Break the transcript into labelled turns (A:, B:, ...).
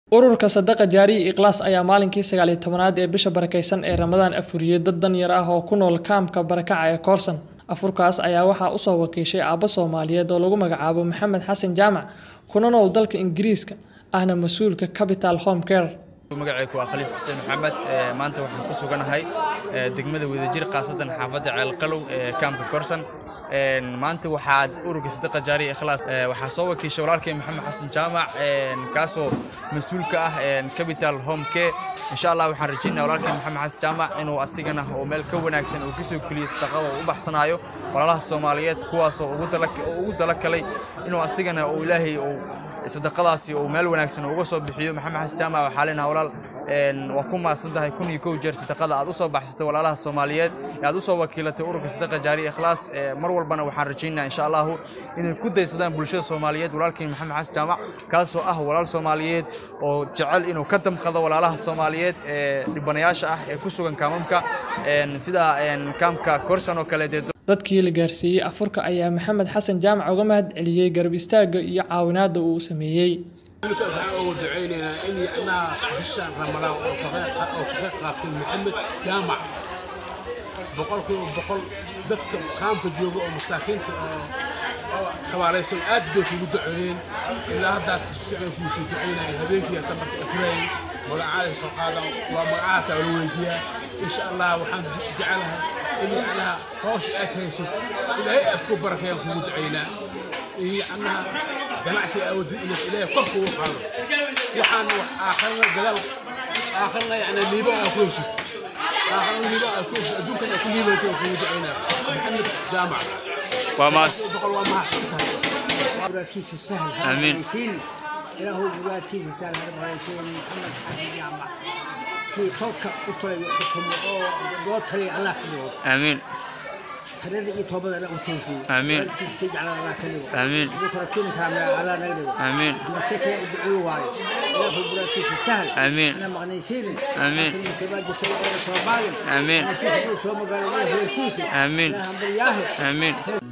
A: ururka sadaqa jaariya ikhlaas ayaa maalinkii sagaal iyo tobanaad ee bisha barakeysan ee ramadaan afuriyey dad danyar ah oo ku nool kaamka barakaca ee koorsan afurkaas ayaa waxaa usoo wakiishay aabbo soomaaliyeed oo lagu magacaabo maxamed xasan jaamac kuna nool dalka ingiriiska ahna mas-uulka capital home care
B: magacaygu waa khaliif xuseen maxamed maanta waxaan ku suganahay degmada wadajir khaasatan xaafadda ceelqalow ee kaamka korsan maanta waxaad ururka sadaqa jaariya ikhlaas waxaa soo wakiishay walaalkay maxamed xasan jaamac kaasoo mas-uul ka ah capital home care insha allah waxaan rajaynaya walaalkay maxamed xasan jaamac inuu asigana oo meel ka wanaagsan uu kasoo keliyey sadaqada uu u baxsanayo walaalaha soomaaliyeed kuwaasoo ugu talakalay inuu asigana uu ilaahay uu sadaqadaasi uu meel wanaagsan uga soo bixiyo maxamed xasan jaamac waxaa leenaha walaal waa ku mahadsan tahay kun iyo kow jeer sadaqada aad u soo baxsatay walaalaha soomaaliyeed ee aad u soo wakiilatay ururka sadaqa jaariya ikhlaas mar walbana waxaan rajaynayaa insha allahu inay ku daysadaan bulshada soomaaliyeed walaalkeen maxamed xasan jaamac kaasoo ah walaal soomaaliyeed oo jecel inuu ka damqado walaalaha soomaaliyeed ee dhibanayaasha ah ee ku sugan kaamamka sida kaamka korsan oo kale dee
A: dadkii la gaarsiiyey afurka ayaa maxamed xasan jaamac uga mahad celiyey garab istaagga iyo caawinaadda uu sameeyey
C: waxaan ugu ducaynaynaa in yacnaha bishaan ramadaan oo kaga qaabtay maxamed jaamac boqolkiiba boqol dadka qaamka jooga oo masaakiinta oo tabaalaysan aad bay kugu duceeyeen ilaa haddaad sicdan kugu soo ducaynaya habeenkii hadda marka afrayn magacaaday soo qaadan waa magacaha taa la weydiiyaa insha allah waxaan jecelahay in yacnaha hawsha aad haysid ilaahay aad ku barakeeyaan kugu ducaynaa in yacnaha ganacsi aawadi inaad ilaahay kor kugu qaado waxaan wax aakhirna gadaal aakhirna yacni liibo aa ku heshid aakhirna liibo aa ku heshid adduunkan aa ku liibayto oo kugu ducaynaa maxamed jaamac
B: waa maas
C: boqol waa mahadsan tahay
D: مراتيس السهل
B: آمين.
D: إلى هو مراتيس السهل هذا مراتيس محمد حسن جامع في توكا قطري وحكم أو دوتري على كله
B: aamiin
D: ترى يتوبة على أوتوسي
B: آمين.
D: تجعل على كله
B: آمين.
D: بكرة كل كامل على نقله
B: آمين.
D: مسك يدعو واي إلى هو مراتيس السهل
B: آمين.
D: أنا مغنيسين
B: آمين.
D: لكن كبار جسوا أو صومالي
B: آمين.
D: لكن هو صوم قال له هو سيسي
B: آمين.
D: لا هم بالياهل
B: aamiin